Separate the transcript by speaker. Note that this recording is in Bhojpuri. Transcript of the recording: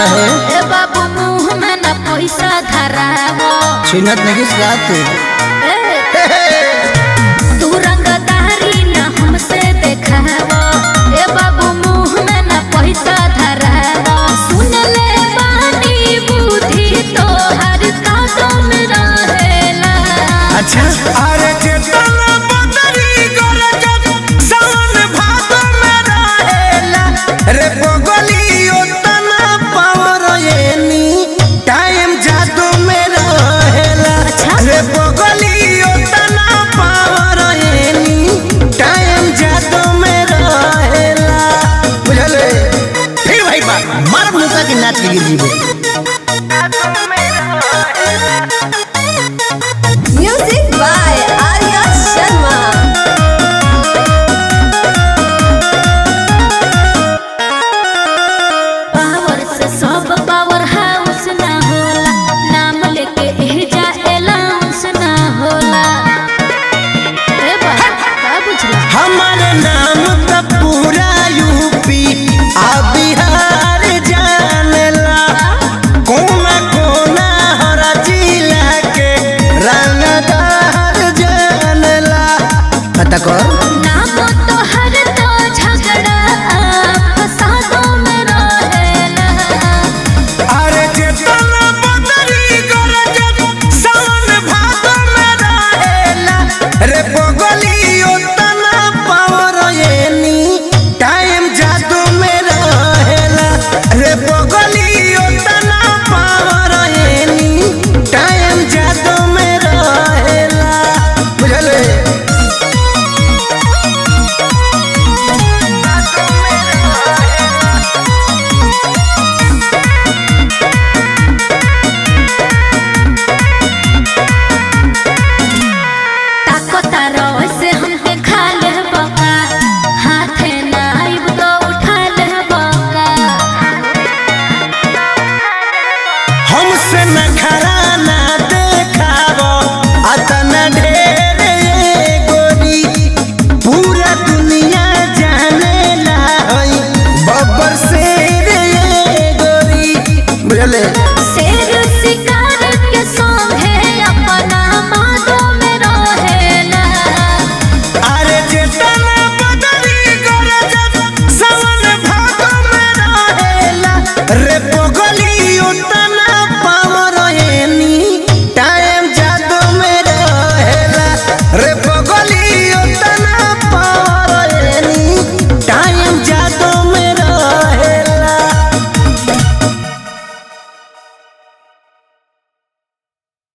Speaker 1: काहे
Speaker 2: ए बाबू मुंह में न पैसा धरावो
Speaker 1: छिनत नहीं गाते
Speaker 2: तू रंगदारी न हमसे देखावो ए बाबू मुंह में न पैसा धरावो सुन ले बानी बुद्धि तो हर काटो में रहेला
Speaker 1: अच्छा
Speaker 3: अरे चेतना बदरी गरजत सावन भादो में रहेला रे बगली ओतना पावर एनी टाइम जादू में रहेला
Speaker 2: अच्छा।
Speaker 3: रे बगली ओतना पावर एनी टाइम जादू में रहेला
Speaker 1: बुझले फिर भाई बात मार मुका के नाच के गिर जीबे